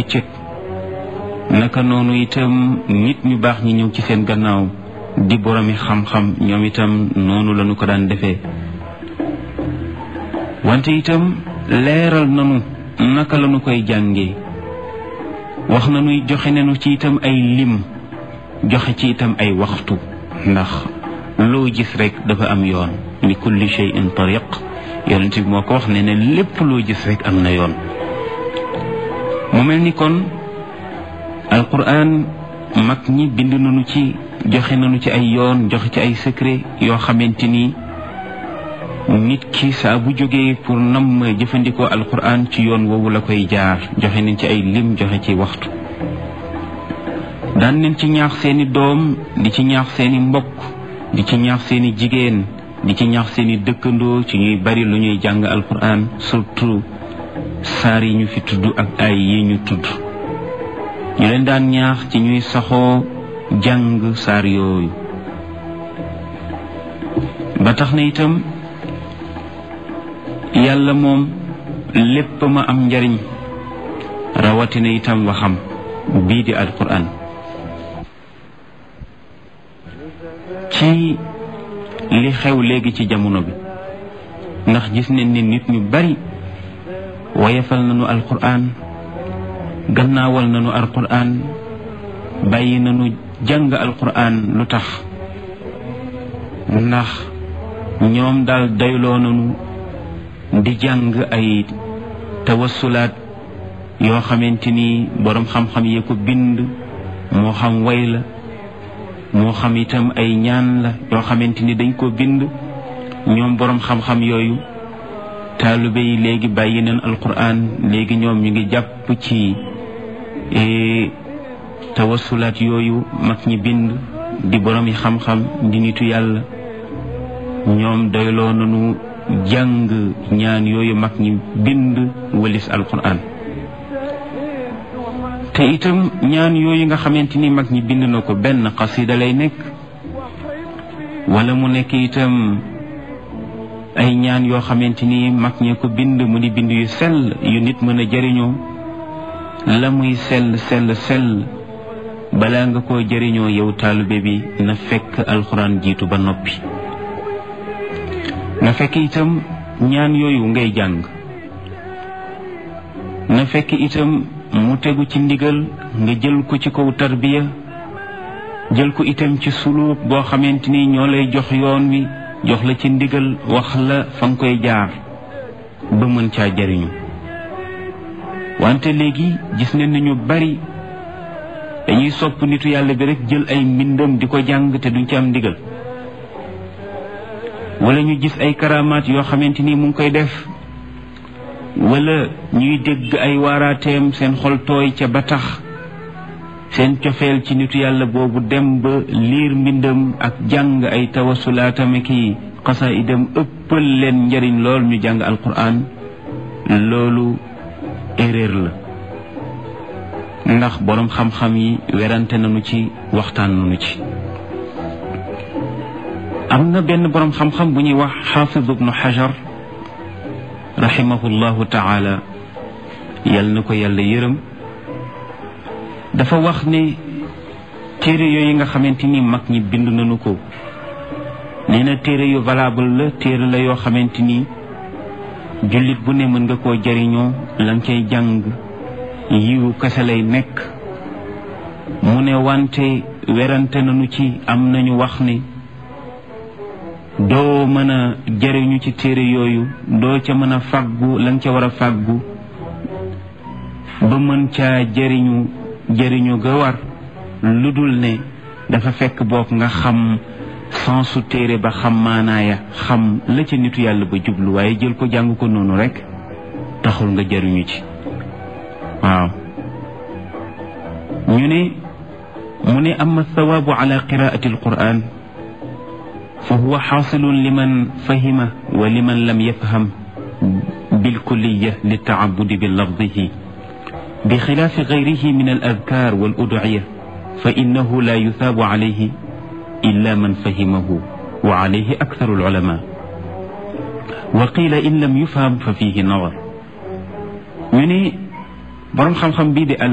bëccëg naka noonu itam nit ñu baax ñi ñëw ci seen gannaaw di boromi xam-xam ñoom itam noonu lañu ko daan defee wante itam leeral nanu naka lañu koy jàngee wax nañuy joxe nañu ci itam ay lim joxe ci itam ay waxtu ndax loo gis rek dafa am yoon li kulli shay'in tariq yonent bi moo ko wax ne ne lépp loo gis rek am na yoon mu mel ni kon alquran mag ñi bind nañu ci joxe nañu ci ay yoon joxe ci ay secret yoo xamante ni nit ki saa bu jógee pour nam ma jëfandikoo alquran ci yoon woowu la koy jaar joxe nañ ci ay lim joxe ci waxtu daan nañ ci ñaax seeni doom di ci ñaax seeni mbokk di ci ñaax seeni jigéen di ci ñaax seeni dëkkandoo ci ñuy bari lu ñuy jàng alquran surtout saar yi ñu fi tudd ak ay yi ñu tudd ñu leen daan ñaax ci ñuy saxoo jàng saar yooyu ba tax na itam yàlla moom lépp ma am njariñ rawatina itam waxam bii di alquran ci li xew léegi ci jamono bi ndax gis nañ ne nit ñu bari wayefal nañu alquran gannaawal nañu alquran bàyyi nañu jàng alquran lu tax ndax ñoom daal dayloo nañu di jàng ay tawassulaat yoo xamante ni boroom xam-xam yee ko bind moo xam way la moo xam itam ay ñaan la yoo xamante ni dañ ko bind ñoom boroom xam-xam yooyu taalibe yi léegi bàyyi nañ alquran léegi ñoom ñu ngi jàpp ci tawassulaat yooyu mag ñi bind di boroom yi xam-xam di nitu yàlla ñoom doyloo nañu jàng ñaan yooyu mag ñi bind walis alquran te itam ñaan yooyu nga xamante ni mag ñi bind na ko benn xasida lay nekk wala mu nekk itam ay ñaan yoo xamante ni mag ñee ko bind mu di bind yu sell yu nit mën a jëriñoo la muy sell sell sell balaa nga koo jëriñoo yow taalibe bi na fekk alxuraan jiitu ba noppi na fekk itam ñaan yooyu ngay jàng na fekk itam mu tegu ci ndigal nga jël ko ci kaw tarbiya jël ko itam ci suluuk boo xamante ni ñoo lay jox yoon wi jox la ci ndigal wax la fa nga koy jaar ba mën caa jariñu wante léegi gis nañ ne ñu bari dañuy sopp nitu yàlla bi rek jël ay mbindam di ko jàng te duñ ci am ndigal wala ñu gis ay karamaat yoo xamante ni mu ngi koy def wala ñuy dégg ay waaraateem seen xol tooy ca ba tax seen cofeel ci nitu yàlla boobu dem ba liir mbindam ak jàng ay tawasulaatame ki xasaidam ëppal leen njariñ lool ñu jàng alquran loolu erreur la ndax boroom xam-xam yi werante nañu ci waxtaan nañu ci am na benn boroom xam-xam bu ñuy wax xaafid ibnu xajar rahimahullahu taala yal na ko yàlla yërëm dafa wax ne téere yooyu nga xamante ni mag ñi bind nañu ko nee na téere yu valable la téere la yoo xamante ni jullit bu ne mën nga koo jariñoo la nga cay jàng yiwu kese lay nekk mu ne wante werante nañu ci am nañu wax ne doo mën a jariñu ci téere yooyu doo ca mën a fàggu la nga ca war a fàggu ba mën caa jariñu jariñu ga war lu dul ne dafa fekk boog nga xam sensu téere ba xam maanaaya xam la ca nitu yàlla ba jublu waaye jël ko jàng ko noonu rek taxul nga jariñu ci waaw ñu ne mu ne ama thawaabu ala qiraati alquran fa huwa xaasilun liman fahima wa liman lam yafham bilkulliya litaabudi bi lafdihi بخلاف غيره من الأذكار والأدعية فإنه لا يثاب عليه إلا من فهمه وعليه أكثر العلماء وقيل إن لم يفهم ففيه نظر ñu ne borom xam-xam bii di